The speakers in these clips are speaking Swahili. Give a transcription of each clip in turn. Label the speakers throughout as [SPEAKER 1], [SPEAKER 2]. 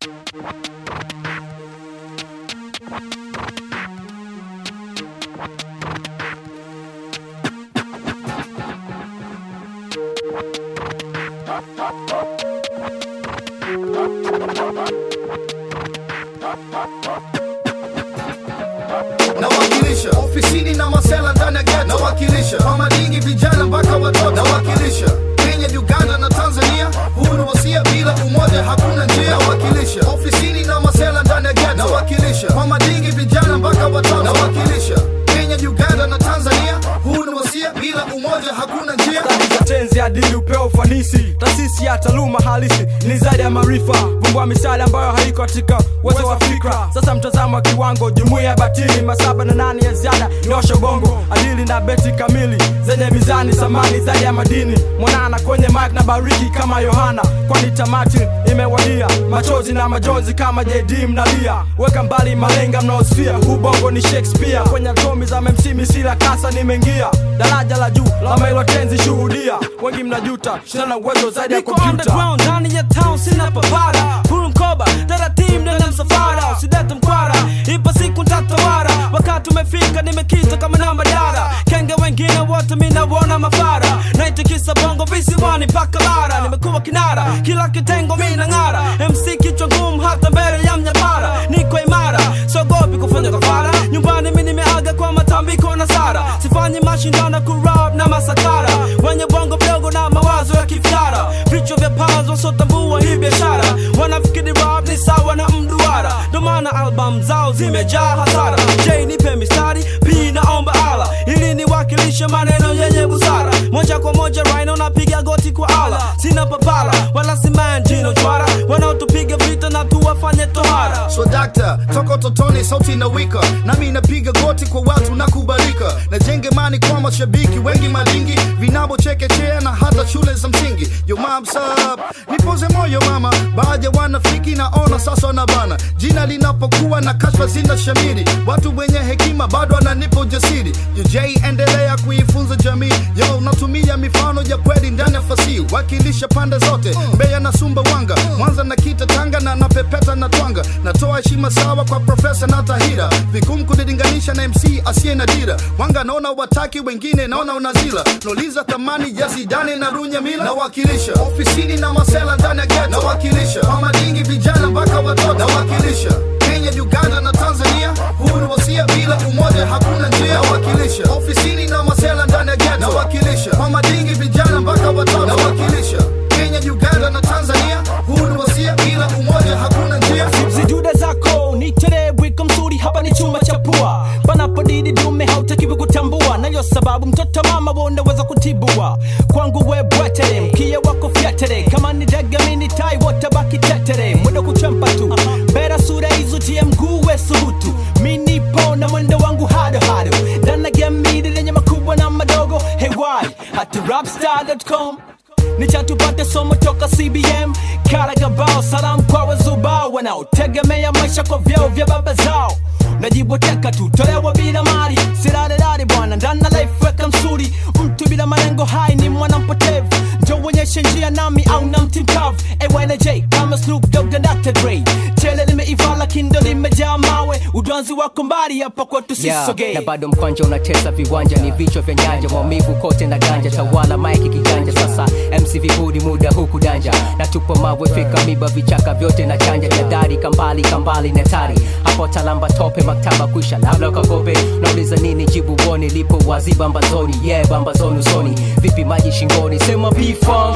[SPEAKER 1] nawakilisha ofisini na masela ndani ya ghetto nawakilisha kwa madingi vijana mpaka watoto nawakilisha Kenya, Uganda na Tanzania. Huu ni wasia, bila umoja hakuna njia. Nawakilisha ofisini na masela ndani ya ghetto nawakilisha kwa madingi vijana mpaka watoto nawakilisha Kenya, Uganda na Tanzania. Huu ni wasia, bila umoja hakuna njia.
[SPEAKER 2] Stadi za tenzi adili upeo ufanisi taasisi ya taaluma halisi ni zaidi ya maarifa vumbua misali ambayo haiko katika uwezo wa fikra sasa mtazamo wa kiwango jumuiya ya batili masaba na nane ya ziada nyosha bongo adili na beti kamili zenye mizani samani zaidi ya madini mwanana kwenye mike na bariki kama yohana kwani tamati imewadia machozi na majonzi kama jd mnalia weka mbali malenga mnaosfia huu bongo ni shakespeare kwenye atomi za memsimi sila kasa nimeingia daraja la juu la mailotenzi shuhudia wengi mnajuta shana uwezo zaidi ya
[SPEAKER 3] Niko
[SPEAKER 2] kompyuta
[SPEAKER 3] underground ndani ya town sina papara huru mkoba taratibu ndani ya msafara usidete mkwara ipo siku ntatawara wakati umefika nimekita kama namba dara kenge wengine wote minawona mafara naitikisa bongo visiwani mpaka bara nimekuwa kinara kila kitengo mina ng'ara mc kichwa ngumu hata mbele ya mnyapara niko imara sogopi kufanya kafara nyumbani mi nimeaga kwa matambiko na sara sifanyi mashindano kurab na masakara wenye bongo mdogo na mawazo ya kifyara vichwa vya pazo sotambua hii biashara wanafikiri rap ni sawa na mduara ndo maana album zao zimejaa hasara j nipe mistari p naomba ala ili niwakilishe maneno yenye busara moja kwa moja rhino napiga goti kwa ala sina papara wala simanjino chwara wanaotupiga vita na tuwafanye tohara
[SPEAKER 1] So dakta, toka totoni sauti na wika nami napiga goti kwa watu na kubalika najenge mani kwa mashabiki wengi malingi vinabo chekechea na hata shule za msingi yo mam sub nipoze moyo mama baadhi ya wanafiki naona sasa na bana jina linapokuwa na kashfa zina shamiri watu wenye hekima bado wananipa ujasiri yo j endelea kuifunza jamii yo natumia mifano ya kweli ndani ya fasihi wakilisha pande zote mbeya na sumbawanga mwanza na kita tanga na napepeta na twanga natoa heshima sawa kwa profesa na tahira vigumu kunilinganisha na mc asiye na dira wanga naona wataki wengine naona unazila nauliza thamani ya zidane na runyamila nawakilisha ofisini na masela ndani ya ghetto nawakilisha kwa madingi vijana mpaka watoto nawakilisha Kenya, Uganda na Tanzania. Huu ni wasia, bila umoja hakuna njia. Nawakilisha ofisini na masela ndani ya ghetto nawakilisha kwa madingi vijana mpaka watoto nawakilisha Kenya, Uganda na Tanzania. Huu ni wasia, bila umoja hakuna njia.
[SPEAKER 3] zidude zako ni terewiko mzuri hapa ni chuma cha pua panapodidi dume hautakiwi kutambua nayo sababu mtoto mama wonaweza kutibua kwangu we bwetere mkia wako fyetere kama ni dege mini tai wote baki tetere mwendo kuchempa tu bera sura hizo tie mguu we subutu minipo na mwendo wangu hado hado danagemmidi lenye makubwa na madogo hewai hati rapstar.com nichatupate somo toka cbm karagabao salamu kwa wazubao wanaotegemea maisha kwa vyeo vya baba zao najiboteka tu tolewa bila mali sirarerare bwana ndana life weka msuri mtu bila malengo hai ni mwana mpotevu njo uonyeshe njia nami au na mti mkavu AYNJ kama Snoop Dogg na Dr. Dre chele limeiva lakini ndo limejaa mawe udwanzi wako mbali hapa kwetu
[SPEAKER 4] Yeah,
[SPEAKER 3] sisogee
[SPEAKER 4] na bado mkwanja unatesa viwanja ni vichwa vya nyanja maumivu kote na ganja tawala maiki kiganja sasa mc vibudi muda huku danja na tupo mawe fika miba vichaka vyote na chanja jadari kambali kambali netari hapo talamba tope maktaba kwisha labda ukagope nauliza nini jibu woni lipo wazi bambazoni yeah bambazoni usoni vipi maji shingoni sema pifong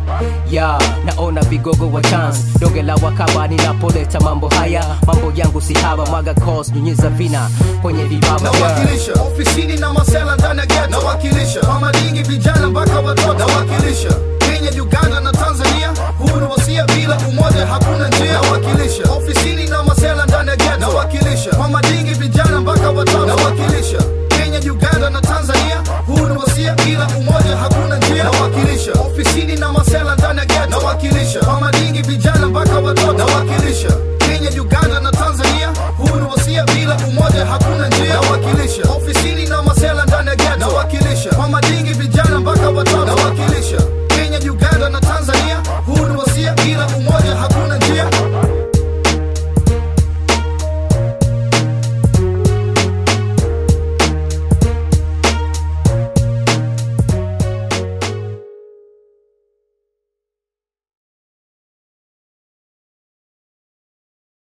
[SPEAKER 4] ya naona vigogo wa chance doge la wakaba ninapoleta mambo haya mambo yangu si haba mwaga cos nyunyiza vina kwenye vibaba yeah.
[SPEAKER 1] nawakilisha ofisini na masela ndani ya ghetto nawakilisha kwa madingi vijana mpaka watoto nawakilisha Kenya, Uganda na Tanzania. Huu ni wasia, bila umoja hakuna njia. Nawakilisha ofisini na masela ndani ya ghetto nawakilisha kwa madingi vijana mpaka watoto nawakilisha Kenya, Uganda na Tanzania. Huu ni wasia, bila umoja hakuna njia. Nawakilisha ofisini na masela ndani ya ghetto nawakilisha kwa madingi vijana